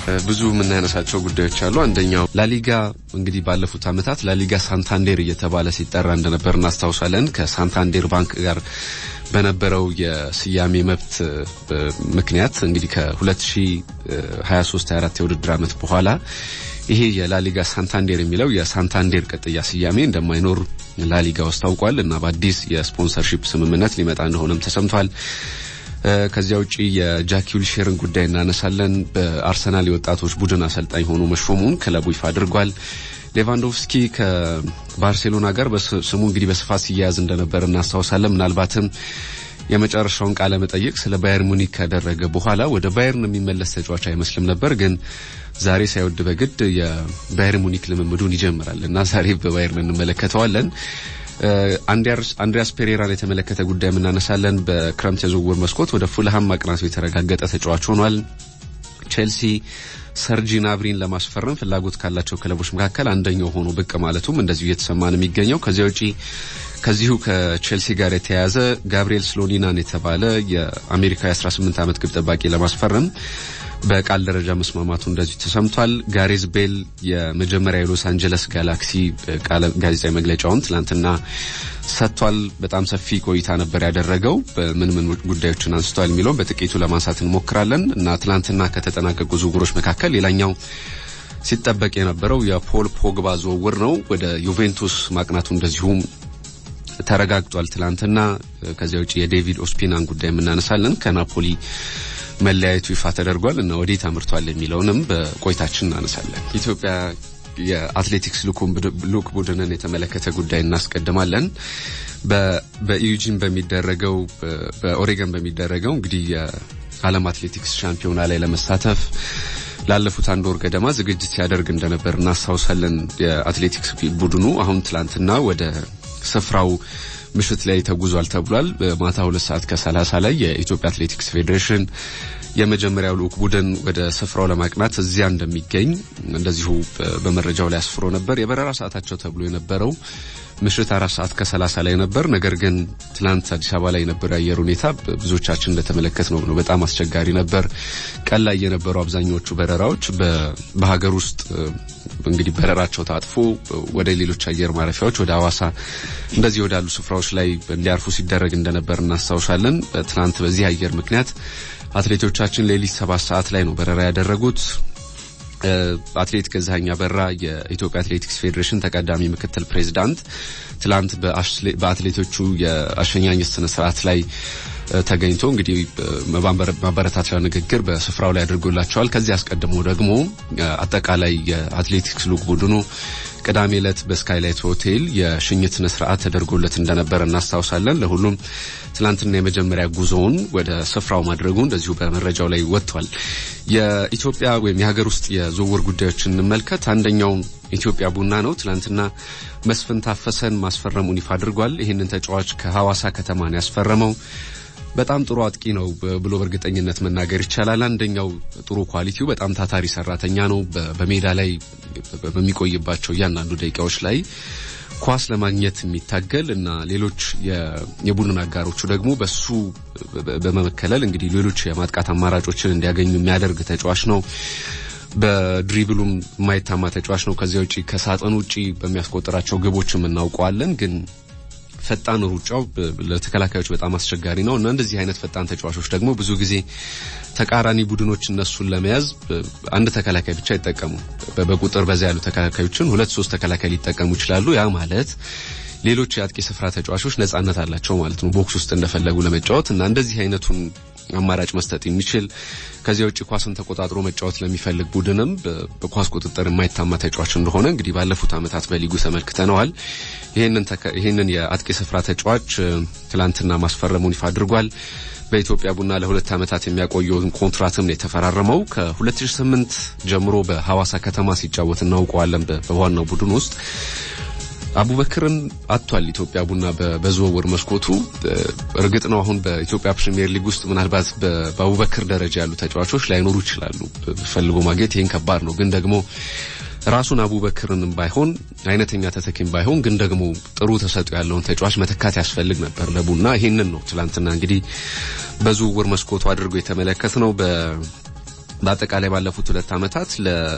ብዙ የምናነሳቸው ጉዳዮች አሉ። አንደኛው ላሊጋ እንግዲህ ባለፉት ዓመታት ላሊጋ ሳንታንዴር እየተባለ ሲጠራ እንደነበር እናስታውሳለን። ከሳንታንዴር ባንክ ጋር በነበረው የስያሜ መብት ምክንያት እንግዲህ ከ2023 24 የውድድር ዓመት በኋላ ይሄ የላሊጋ ሳንታንዴር የሚለው የሳንታንዴር ቅጥያ ስያሜ እንደማይኖር ላሊጋው አስታውቋል እና በአዲስ የስፖንሰርሺፕ ስምምነት ሊመጣ እንደሆነም ተሰምቷል። ከዚያ ውጪ የጃክ ዊልሼርን ጉዳይ እናነሳለን። በአርሰናል የወጣቶች ቡድን አሰልጣኝ ሆኖ መሾሙን ክለቡ ይፋ አድርጓል። ሌቫንዶቭስኪ ከባርሴሎና ጋር ስሙ እንግዲህ በስፋት ሲያያዝ እንደነበር እናስታውሳለን። ምናልባትም የመጨረሻውን ቃለ መጠይቅ ስለ ባየር ሙኒክ ካደረገ በኋላ ወደ ባየርን የሚመለስ ተጫዋች አይመስልም ነበር። ግን ዛሬ ሳይወድ በግድ የባየር ሙኒክ ልምምዱን ይጀምራል እና ዛሬ በባየርን እንመለከተዋለን። አንድሪያስ ፔሬራን የተመለከተ ጉዳይ የምናነሳለን። በክረምት የዝውውር መስኮት ወደ ፉልሃም ማቅናቱ የተረጋገጠ ተጫዋች ሆኗል። ቼልሲ ሰርጂ ናብሪን ለማስፈረም ፍላጎት ካላቸው ክለቦች መካከል አንደኛው ሆኖ ብቅ ማለቱም እንደዚሁ እየተሰማ ነው የሚገኘው። ከዚያ ውጪ ከዚሁ ከቼልሲ ጋር የተያያዘ ጋብሪኤል ስሎኒናን የተባለ የአሜሪካ የ18 ዓመት ግብ ጠባቂ ለማስፈረም በቃል ደረጃ መስማማቱ እንደዚሁ ተሰምቷል። ጋሬዝ ቤል የመጀመሪያ የሎስ አንጀለስ ጋላክሲ ጋዜጣዊ መግለጫውን ትላንትና ሰጥቷል። በጣም ሰፊ ቆይታ ነበር ያደረገው። ምን ምን ጉዳዮችን አንስቷል የሚለውን በጥቂቱ ለማንሳት እንሞክራለን እና ትላንትና ከተጠናቀቁ ዝውውሮች መካከል ሌላኛው ሲጠበቅ የነበረው የፖል ፖግባ ዝውውር ነው። ወደ ዩቬንቱስ ማቅናቱ እንደዚሁም ተረጋግጧል ትላንትና። ከዚያ ውጭ የዴቪድ ኦስፒናን ጉዳይ የምናነሳለን ከናፖሊ መለያየቱ ይፋ ተደርጓል እና ወዴት አምርቷል የሚለውንም በቆይታችን እናነሳለን። ኢትዮጵያ የአትሌቲክስ ልኡክ ቡድንን የተመለከተ ጉዳይ እናስቀድማለን። በኢዩጂን በሚደረገው በኦሬገን በሚደረገው እንግዲህ የዓለም አትሌቲክስ ሻምፒዮና ላይ ለመሳተፍ ላለፉት አንድ ወር ገደማ ዝግጅት ሲያደርግ እንደነበር እናስታውሳለን። የአትሌቲክስ ቡድኑ አሁን ትላንትና ወደ ስፍራው ምሽት ላይ ተጉዟል ተብሏል። ማታ ሁለት ሰዓት ከሰላሳ ላይ የኢትዮጵያ አትሌቲክስ ፌዴሬሽን የመጀመሪያው ልኡክ ቡድን ወደ ስፍራው ለማቅናት እዚያ እንደሚገኝ እንደዚሁ በመረጃው ላይ አስፍሮ ነበር። የበረራ ሰዓታቸው ተብሎ የነበረው ምሽት አራት ሰዓት ከሰላሳ ላይ ነበር። ነገር ግን ትናንት አዲስ አበባ ላይ የነበረው የአየር ሁኔታ ብዙዎቻችን እንደተመለከት ነው ነው በጣም አስቸጋሪ ነበር። ቀን ላይ የነበሩ አብዛኛዎቹ በረራዎች በሀገር ውስጥ እንግዲህ በረራቸው ታጥፎ ወደ ሌሎች አየር ማረፊያዎች ወደ ሐዋሳ እንደዚህ ወዳሉ ስፍራዎች ላይ እንዲያርፉ ሲደረግ እንደነበር እናስታውሳለን። ትናንት በዚህ አየር ምክንያት አትሌቶቻችን ሌሊት ሰባት ሰዓት ላይ ነው በረራ ያደረጉት። አትሌት ገዛኸኝ አበራ የኢትዮጵያ አትሌቲክስ ፌዴሬሽን ተቀዳሚ ምክትል ፕሬዝዳንት ትላንት በአትሌቶቹ የአሸኛኘት ስነ ስርዓት ላይ ተገኝቶ እንግዲህ ማበረታቻ ንግግር በስፍራው ላይ አድርጎላቸዋል። ከዚህ አስቀድሞ ደግሞ አጠቃላይ የአትሌቲክስ ልኡክ ቡድኑ ቅዳሜ ዕለት በስካይላይት ሆቴል የሽኝት ስነ ስርዓት ተደርጎለት እንደነበር እናስታውሳለን። ለሁሉም ትላንትና የመጀመሪያ ጉዞውን ወደ ስፍራው ማድረጉ እንደዚሁ በመረጃው ላይ ወጥቷል። የኢትዮጵያ ወይም የሀገር ውስጥ የዝውውር ጉዳዮችን እንመልከት። አንደኛው ኢትዮጵያ ቡና ነው። ትላንትና መስፍን ታፈሰን ማስፈረሙን ይፋ አድርጓል። ይህንን ተጫዋች ከሐዋሳ ከተማ ነው ያስፈረመው። በጣም ጥሩ አጥቂ ነው ብሎ በእርግጠኝነት መናገር ይቻላል። አንደኛው ጥሩ ኳሊቲው በጣም ታታሪ ሰራተኛ ነው። በሜዳ ላይ በሚቆይባቸው እያንዳንዱ ደቂቃዎች ላይ ኳስ ለማግኘት የሚታገል እና ሌሎች የቡድን አጋሮቹ ደግሞ በሱ በመከለል እንግዲህ ሌሎች የማጥቃት አማራጮችን እንዲያገኙ የሚያደርግ ተጫዋች ነው። በድሪብሉም የማይታማ ተጫዋች ነው። ከዚያ ውጪ ከሳጥን ውጪ በሚያስቆጥራቸው ግቦችም እናውቀዋለን ግን ፈጣን ሩጫው ለተከላካዮች በጣም አስቸጋሪ ነው እና እንደዚህ አይነት ፈጣን ተጫዋቾች ደግሞ ብዙ ጊዜ ተቃራኒ ቡድኖች እነሱን ለመያዝ አንድ ተከላካይ ብቻ አይጠቀሙ። በቁጥር በዛ ያሉ ተከላካዮችን ሁለት ሶስት ተከላካይ ሊጠቀሙ ይችላሉ። ያ ማለት ሌሎች የአጥቂ ስፍራ ተጫዋቾች ነጻነት አላቸው ማለት ነው፣ ቦክስ ውስጥ እንደፈለጉ ለመጫወት እና እንደዚህ አይነቱን አማራጭ መስጠት የሚችል ከዚያ ውጭ ኳስን ተቆጣጥሮ መጫወት ለሚፈልግ ቡድንም በኳስ ቁጥጥር የማይታማ ተጫዋች እንደሆነ እንግዲህ ባለፉት ዓመታት በሊጉ ተመልክተነዋል። ይህንን የአጥቂ ስፍራ ተጫዋች ትላንትና ማስፈረሙን ይፋ አድርጓል። በኢትዮጵያ ቡና ለሁለት ዓመታት የሚያቆየውን ኮንትራትም ነው የተፈራረመው። ከ2008 ጀምሮ በሐዋሳ ከተማ ሲጫወት እናውቀዋለን በዋናው ቡድን ውስጥ አቡበክርን አጥቷል። ኢትዮጵያ ቡና በዝውውር መስኮቱ እርግጥ ነው አሁን በኢትዮጵያ ፕሪሚየር ሊግ ውስጥ ምናልባት በአቡበክር ደረጃ ያሉ ተጫዋቾች ላይኖሩ ይችላሉ። ፈልጎ ማግኘት ይህን ከባድ ነው። ግን ደግሞ ራሱን አቡበክርንም ባይሆን አይነተኛ ተተኪም ባይሆን ግን ደግሞ ጥሩ ተሰጥኦ ያለውን ተጫዋች መተካት ያስፈልግ ነበር ለቡና። ይህንን ነው ትላንትና እንግዲህ በዝውውር መስኮቱ አድርጎ የተመለከት ነው። በአጠቃላይ ባለፉት ሁለት ዓመታት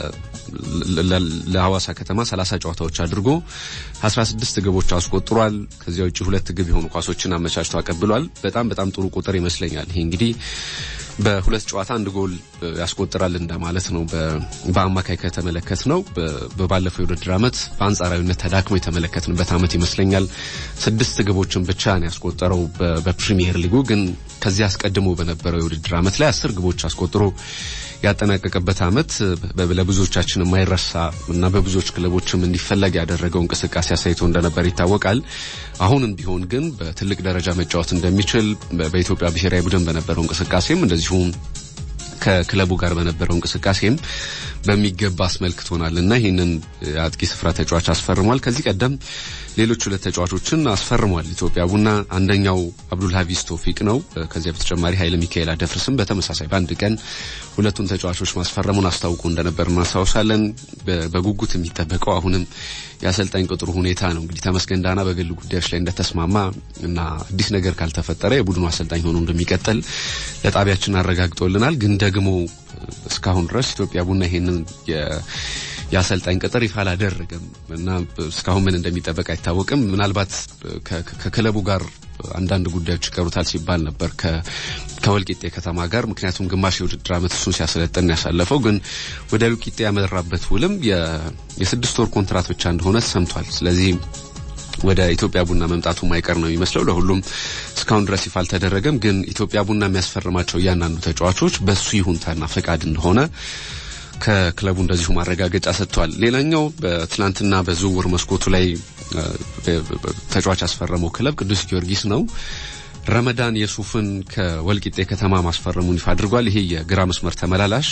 ለሐዋሳ ከተማ 30 ጨዋታዎች አድርጎ 16 ግቦች አስቆጥሯል። ከዚያ ውጭ ሁለት ግብ የሆኑ ኳሶችን አመቻችቶ አቀብሏል። በጣም በጣም ጥሩ ቁጥር ይመስለኛል። ይሄ እንግዲህ በሁለት ጨዋታ አንድ ጎል ያስቆጥራል እንደማለት ነው። በአማካይ ከተመለከት ነው በባለፈው የውድድር ዓመት በአንጻራዊነት ተዳክሞ የተመለከትንበት ዓመት ይመስለኛል። ስድስት ግቦችን ብቻ ነው ያስቆጠረው በፕሪሚየር ሊጉ። ግን ከዚህ አስቀድሞ በነበረው የውድድር ዓመት ላይ አስር ግቦች አስቆጥሮ ያጠናቀቀበት ዓመት ለብዙዎቻችን የማይረሳ እና በብዙዎች ክለቦችም እንዲፈለግ ያደረገው እንቅስቃሴ አሳይቶ እንደነበር ይታወቃል። አሁንም ቢሆን ግን በትልቅ ደረጃ መጫወት እንደሚችል በኢትዮጵያ ብሔራዊ ቡድን በነበረው እንቅስቃሴም እንደዚሁም ከክለቡ ጋር በነበረው እንቅስቃሴም በሚገባ አስመልክቶናል እና ይህንን አጥቂ ስፍራ ተጫዋች አስፈርሟል። ከዚህ ቀደም ሌሎች ሁለት ተጫዋቾችን አስፈርሟል ኢትዮጵያ ቡና። አንደኛው አብዱል ሀፊዝ ቶፊቅ ነው። ከዚያ በተጨማሪ ኃይለ ሚካኤል አደፍርስም በተመሳሳይ በአንድ ቀን ሁለቱን ተጫዋቾች ማስፈረሙን አስታውቆ እንደነበር እናስታውሳለን። በጉጉት የሚጠበቀው አሁንም የአሰልጣኝ ቅጥሩ ሁኔታ ነው። እንግዲህ ተመስገን ዳና በግል ጉዳዮች ላይ እንደተስማማ እና አዲስ ነገር ካልተፈጠረ የቡድኑ አሰልጣኝ ሆኖ እንደሚቀጥል ለጣቢያችን አረጋግጦልናል። ግን ደግሞ እስካሁን ድረስ ኢትዮጵያ ቡና ይሄንን የአሰልጣኝ ቅጥር ይፋ አላደረገም እና እስካሁን ምን እንደሚጠበቅ አይታወቅም። ምናልባት ከክለቡ ጋር አንዳንድ ጉዳዮች ይቀሩታል ሲባል ነበር ከወልቂጤ ከተማ ጋር። ምክንያቱም ግማሽ የውድድር ዓመት እሱን ሲያሰለጥን ያሳለፈው ግን ወደ ወልቂጤ ያመራበት ውልም የስድስት ወር ኮንትራት ብቻ እንደሆነ ሰምቷል። ስለዚህ ወደ ኢትዮጵያ ቡና መምጣቱ ማይቀር ነው የሚመስለው። ለሁሉም እስካሁን ድረስ ይፋ አልተደረገም። ግን ኢትዮጵያ ቡና የሚያስፈርማቸው እያንዳንዱ ተጫዋቾች በሱ ይሁንታና ፈቃድ እንደሆነ ከክለቡ እንደዚሁ ማረጋገጫ ሰጥቷል። ሌላኛው በትናንትና በዝውውር መስኮቱ ላይ ተጫዋች ያስፈረመው ክለብ ቅዱስ ጊዮርጊስ ነው። ረመዳን የሱፍን ከወልቂጤ ከተማ ማስፈረሙን ይፋ አድርጓል። ይሄ የግራ መስመር ተመላላሽ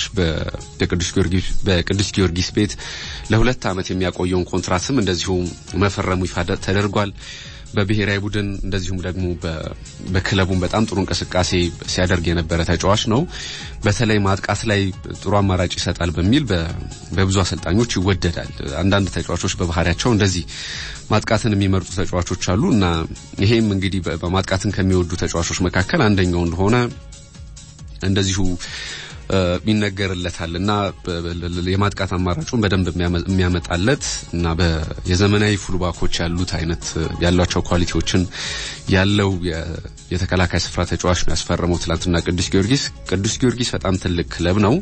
በቅዱስ ጊዮርጊስ ቤት ለሁለት ዓመት የሚያቆየውን ኮንትራትም እንደዚሁ መፈረሙ ይፋ ተደርጓል። በብሔራዊ ቡድን እንደዚሁም ደግሞ በክለቡም በጣም ጥሩ እንቅስቃሴ ሲያደርግ የነበረ ተጫዋች ነው። በተለይ ማጥቃት ላይ ጥሩ አማራጭ ይሰጣል በሚል በብዙ አሰልጣኞች ይወደዳል። አንዳንድ ተጫዋቾች በባህሪያቸው እንደዚህ ማጥቃትን የሚመርጡ ተጫዋቾች አሉ እና ይሄም እንግዲህ በማጥቃትን ከሚወዱ ተጫዋቾች መካከል አንደኛው እንደሆነ እንደዚሁ ይነገርለታል እና የማጥቃት አማራጩን በደንብ የሚያመጣለት እና የዘመናዊ ፉልባኮች ያሉት አይነት ያሏቸው ኳሊቲዎችን ያለው የተከላካይ ስፍራ ተጫዋች ነው ያስፈረመው ትላንትና ቅዱስ ጊዮርጊስ። ቅዱስ ጊዮርጊስ በጣም ትልቅ ክለብ ነው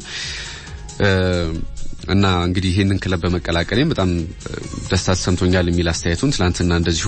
እና እንግዲህ ይህንን ክለብ በመቀላቀሌም በጣም ደስታ ተሰምቶኛል የሚል አስተያየቱን ትላንትና እንደዚሁ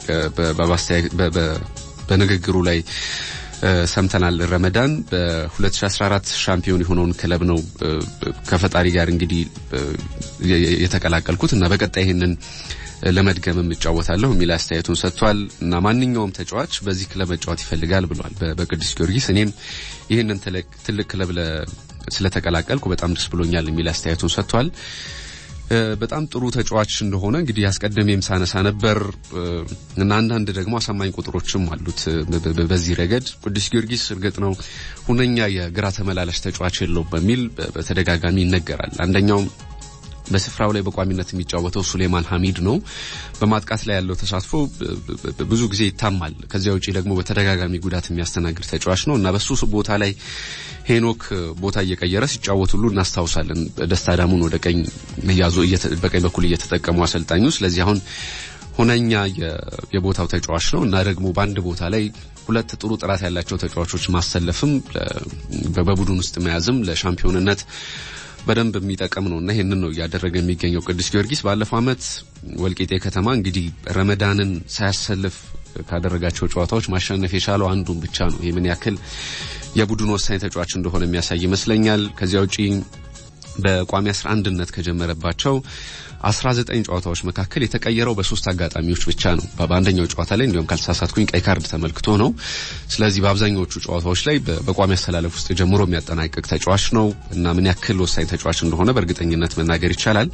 በንግግሩ ላይ ሰምተናል። ረመዳን በ2014 ሻምፒዮን የሆነውን ክለብ ነው ከፈጣሪ ጋር እንግዲህ የተቀላቀልኩት እና በቀጣይ ይህንን ለመድገምም እጫወታለሁ የሚል አስተያየቱን ሰጥቷል እና ማንኛውም ተጫዋች በዚህ ክለብ መጫወት ይፈልጋል ብሏል በቅዱስ ጊዮርጊስ። እኔም ይህንን ትልቅ ክለብ ስለተቀላቀልኩ በጣም ደስ ብሎኛል የሚል አስተያየቱን ሰጥቷል። በጣም ጥሩ ተጫዋች እንደሆነ እንግዲህ አስቀድሜም ሳነሳ ነበር እና አንዳንድ ደግሞ አሳማኝ ቁጥሮችም አሉት በዚህ ረገድ። ቅዱስ ጊዮርጊስ እርግጥ ነው ሁነኛ የግራ ተመላላሽ ተጫዋች የለውም በሚል በተደጋጋሚ ይነገራል። አንደኛው በስፍራው ላይ በቋሚነት የሚጫወተው ሱሌማን ሐሚድ ነው። በማጥቃት ላይ ያለው ተሳትፎ ብዙ ጊዜ ይታማል። ከዚያ ውጪ ደግሞ በተደጋጋሚ ጉዳት የሚያስተናግድ ተጫዋች ነው እና በሱ ቦታ ላይ ሄኖክ ቦታ እየቀየረ ሲጫወት ሁሉ እናስታውሳለን። ደስታ ዳሙን ወደ ቀኝ እያዞ በቀኝ በኩል እየተጠቀሙ አሰልጣኙ። ስለዚህ አሁን ሁነኛ የቦታው ተጫዋች ነው እና ደግሞ በአንድ ቦታ ላይ ሁለት ጥሩ ጥራት ያላቸው ተጫዋቾች ማሰለፍም በቡድን ውስጥ መያዝም ለሻምፒዮንነት በደንብ የሚጠቅም ነው እና ይህንን ነው እያደረገ የሚገኘው ቅዱስ ጊዮርጊስ። ባለፈው ዓመት ወልቂጤ ከተማ እንግዲህ ረመዳንን ሳያሰልፍ ካደረጋቸው ጨዋታዎች ማሸነፍ የቻለው አንዱን ብቻ ነው። ይህ ምን ያክል የቡድን ወሳኝ ተጫዋች እንደሆነ የሚያሳይ ይመስለኛል። ከዚያ ውጪ በቋሚ አስራ አንድነት ከጀመረባቸው 19 ጨዋታዎች መካከል የተቀየረው በሶስት አጋጣሚዎች ብቻ ነው። በአንደኛው ጨዋታ ላይ እንዲሁም ካልተሳሳትኩኝ ቀይ ካርድ ተመልክቶ ነው። ስለዚህ በአብዛኛዎቹ ጨዋታዎች ላይ በቋሚ አሰላለፍ ውስጥ ጀምሮ የሚያጠናቅቅ ተጫዋች ነው እና ምን ያክል ወሳኝ ተጫዋች እንደሆነ በእርግጠኝነት መናገር ይቻላል።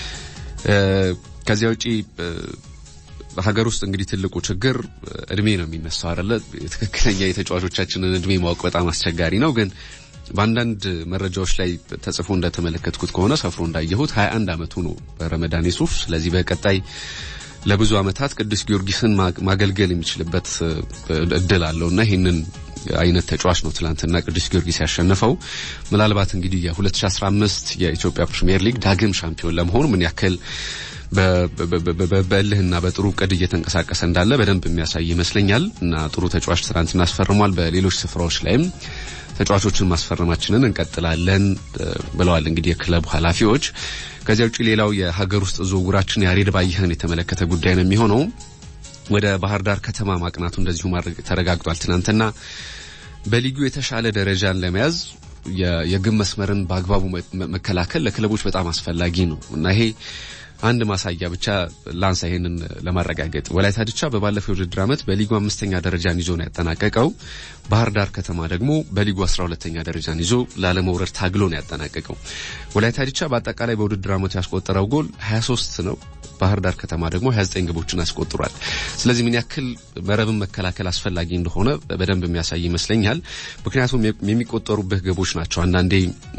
ከዚያ ውጪ በሀገር ውስጥ እንግዲህ ትልቁ ችግር እድሜ ነው የሚነሳው አይደለ? ትክክለኛ የተጫዋቾቻችንን እድሜ ማወቅ በጣም አስቸጋሪ ነው ግን በአንዳንድ መረጃዎች ላይ ተጽፎ እንደተመለከትኩት ከሆነ ሰፍሮ እንዳየሁት 21 ዓመቱ ነው ረመዳን ዩሱፍ። ስለዚህ በቀጣይ ለብዙ ዓመታት ቅዱስ ጊዮርጊስን ማገልገል የሚችልበት እድል አለው እና ይህንን አይነት ተጫዋች ነው ትላንትና ቅዱስ ጊዮርጊስ ያሸነፈው። ምናልባት እንግዲህ የ2015 የኢትዮጵያ ፕሪሚየር ሊግ ዳግም ሻምፒዮን ለመሆኑ ምን ያክል በእልህና በጥሩ እቅድ እየተንቀሳቀሰ እንዳለ በደንብ የሚያሳይ ይመስለኛል እና ጥሩ ተጫዋች ትናንትና አስፈርሟል። በሌሎች ስፍራዎች ላይም ተጫዋቾችን ማስፈረማችንን እንቀጥላለን ብለዋል እንግዲህ የክለቡ ኃላፊዎች። ከዚያ ውጭ ሌላው የሀገር ውስጥ ዝውውራችን ያሬድ ባየህን የተመለከተ ጉዳይ ነው የሚሆነው። ወደ ባህር ዳር ከተማ ማቅናቱ እንደዚሁ ማድረግ ተረጋግጧል። ትናንትና በሊጉ የተሻለ ደረጃን ለመያዝ የግብ መስመርን በአግባቡ መከላከል ለክለቦች በጣም አስፈላጊ ነው እና ይሄ አንድ ማሳያ ብቻ ላንሳ ይሄንን ለማረጋገጥ ወላይታ ድቻ በባለፈው የውድድር ዓመት በሊጉ አምስተኛ ደረጃን ይዞ ነው ያጠናቀቀው። ባህር ዳር ከተማ ደግሞ በሊጉ አስራ ሁለተኛ ደረጃን ይዞ ላለመውረድ ታግሎ ነው ያጠናቀቀው። ወላይታ ድቻ በአጠቃላይ በውድድር ዓመቱ ያስቆጠረው ጎል 23 ነው። ባህር ዳር ከተማ ደግሞ 29 ግቦችን አስቆጥሯል። ስለዚህ ምን ያክል መረብን መከላከል አስፈላጊ እንደሆነ በደንብ የሚያሳይ ይመስለኛል። ምክንያቱም የሚቆጠሩብህ ግቦች ናቸው አንዳንዴ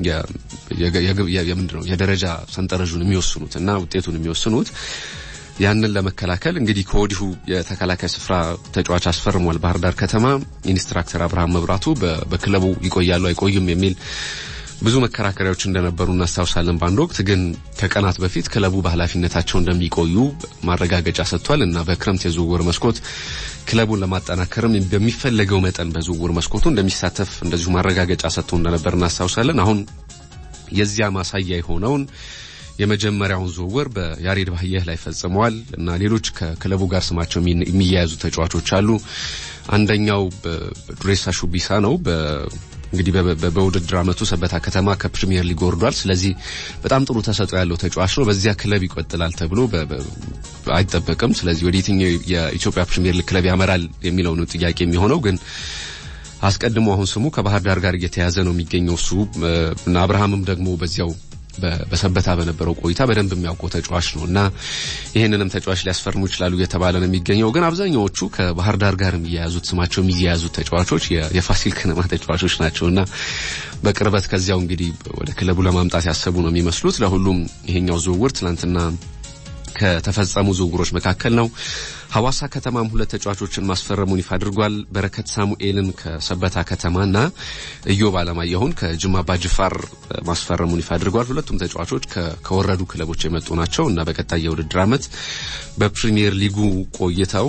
የምንድነው የደረጃ ሰንጠረዡን የሚወስኑት እና ውጤቱን የሚወስኑት ያንን ለመከላከል እንግዲህ ከወዲሁ የተከላካይ ስፍራ ተጫዋች አስፈርሟል። ባህር ዳር ከተማ ኢንስትራክተር አብርሃም መብራቱ በክለቡ ይቆያሉ አይቆዩም የሚል ብዙ መከራከሪያዎች እንደነበሩ እናስታውሳለን። በአንድ ወቅት ግን ከቀናት በፊት ክለቡ በኃላፊነታቸው እንደሚቆዩ ማረጋገጫ ሰጥቷል እና በክረምት የዝውውር መስኮት ክለቡን ለማጠናከርም በሚፈለገው መጠን በዝውውር መስኮቱ እንደሚሳተፍ እንደዚሁ ማረጋገጫ ሰጥቶ እንደነበር እናስታውሳለን። አሁን የዚያ ማሳያ የሆነውን የመጀመሪያውን ዝውውር በያሬድ ባየህ ላይ ፈጽመዋል እና ሌሎች ከክለቡ ጋር ስማቸው የሚያያዙ ተጫዋቾች አሉ። አንደኛው ዱሬሳ ሹቢሳ ነው። እንግዲህ በውድድር ዓመቱ ሰበታ ከተማ ከፕሪሚየር ሊግ ወርዷል። ስለዚህ በጣም ጥሩ ተሰጥኦ ያለው ተጫዋች ነው። በዚያ ክለብ ይቆጥላል ተብሎ አይጠበቅም። ስለዚህ ወደ የትኛው የኢትዮጵያ ፕሪሚየር ሊግ ክለብ ያመራል የሚለው ነው ጥያቄ የሚሆነው ግን አስቀድሞ አሁን ስሙ ከባህር ዳር ጋር እየተያዘ ነው የሚገኘው እሱ እና አብርሃምም ደግሞ በዚያው በሰበታ በነበረው ቆይታ በደንብ የሚያውቀው ተጫዋች ነው እና ይህንንም ተጫዋች ሊያስፈርሙ ይችላሉ እየተባለ ነው የሚገኘው። ግን አብዛኛዎቹ ከባህር ዳር ጋር የሚያያዙት ስማቸው የሚያያዙት ተጫዋቾች የፋሲል ከነማ ተጫዋቾች ናቸው እና በቅርበት ከዚያው እንግዲህ ወደ ክለቡ ለማምጣት ያሰቡ ነው የሚመስሉት። ለሁሉም ይሄኛው ዝውውር ትናንትና ከተፈጸሙ ዝውውሮች መካከል ነው። ሐዋሳ ከተማም ሁለት ተጫዋቾችን ማስፈረሙን ይፋ አድርጓል። በረከት ሳሙኤልን ከሰበታ ከተማና ኢዮብ አለማየሁን ከጅማ አባጅፋር ማስፈረሙን ይፋ አድርጓል። ሁለቱም ተጫዋቾች ከወረዱ ክለቦች የመጡ ናቸው እና በቀጣይ የውድድር ዓመት በፕሪሚየር ሊጉ ቆይተው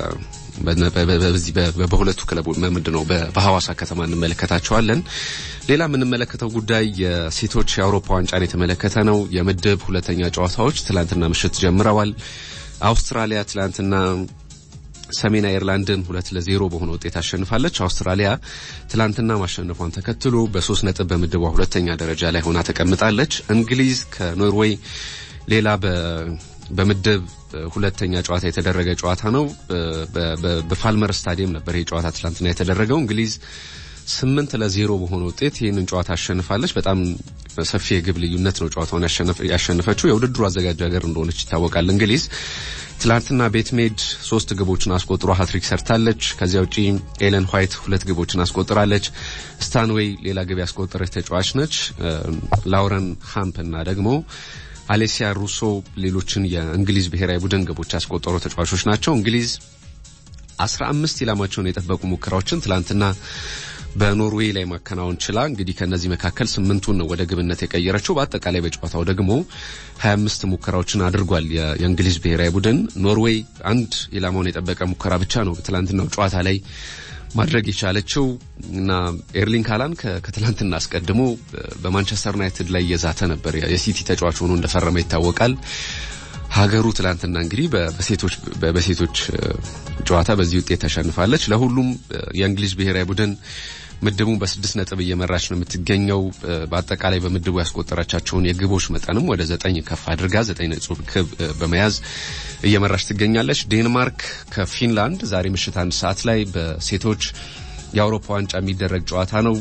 በዚህ በሁለቱ ክለቦች ምንድን ነው በሐዋሳ ከተማ እንመለከታቸዋለን። ሌላ የምንመለከተው ጉዳይ የሴቶች የአውሮፓ ዋንጫን የተመለከተ ነው። የምድብ ሁለተኛ ጨዋታዎች ትላንትና ምሽት ጀምረዋል። አውስትራሊያ ትላንትና ሰሜን አየርላንድን ሁለት ለዜሮ በሆነ ውጤት አሸንፋለች። አውስትራሊያ ትላንትና ማሸነፏን ተከትሎ በሶስት ነጥብ በምድቧ ሁለተኛ ደረጃ ላይ ሆና ተቀምጣለች። እንግሊዝ ከኖርዌይ ሌላ በምድብ ሁለተኛ ጨዋታ የተደረገ ጨዋታ ነው። በፋልመር ስታዲየም ነበር ይህ ጨዋታ ትላንትና የተደረገው። እንግሊዝ ስምንት ለዜሮ በሆነ ውጤት ይህንን ጨዋታ አሸንፋለች። በጣም ሰፊ የግብ ልዩነት ነው ጨዋታውን ያሸነፈችው። የውድድሩ አዘጋጅ ሀገር እንደሆነች ይታወቃል። እንግሊዝ ትላንትና ቤትሜድ ሶስት ግቦችን አስቆጥሮ ሀትሪክ ሰርታለች። ከዚያ ውጪ ኤለን ዋይት ሁለት ግቦችን አስቆጥራለች። ስታንዌይ ሌላ ግብ ያስቆጠረች ተጫዋች ነች። ላውረን ሃምፕ እና ደግሞ አሌሲያ ሩሶ ሌሎችን የእንግሊዝ ብሔራዊ ቡድን ግቦች ያስቆጠሩ ተጫዋቾች ናቸው። እንግሊዝ አስራ አምስት ኢላማቸውን የጠበቁ ሙከራዎችን ትላንትና በኖርዌይ ላይ ማከናወን ችላ እንግዲህ ከነዚህ መካከል ስምንቱን ነው ወደ ግብነት የቀየረችው። በአጠቃላይ በጨዋታው ደግሞ 25 ሙከራዎችን አድርጓል የእንግሊዝ ብሔራዊ ቡድን። ኖርዌይ አንድ ኢላማውን የጠበቀ ሙከራ ብቻ ነው በትላንትናው ጨዋታ ላይ ማድረግ የቻለችው እና ኤርሊንግ ሃላንድ ከትላንትና አስቀድሞ በማንቸስተር ዩናይትድ ላይ እየዛተ ነበር። የሲቲ ተጫዋች ሆኖ እንደፈረመ ይታወቃል። ሀገሩ ትላንትና እንግዲህ በሴቶች በሴቶች ጨዋታ በዚህ ውጤት ተሸንፋለች። ለሁሉም የእንግሊዝ ብሔራዊ ቡድን ምድቡን በስድስት ነጥብ እየመራች ነው የምትገኘው። በአጠቃላይ በምድቡ ያስቆጠረቻቸውን የግቦች መጠንም ወደ ዘጠኝ ከፍ አድርጋ ዘጠኝ ነጥብ ክብ በመያዝ እየመራች ትገኛለች። ዴንማርክ ከፊንላንድ ዛሬ ምሽት አንድ ሰዓት ላይ በሴቶች የአውሮፓ ዋንጫ የሚደረግ ጨዋታ ነው።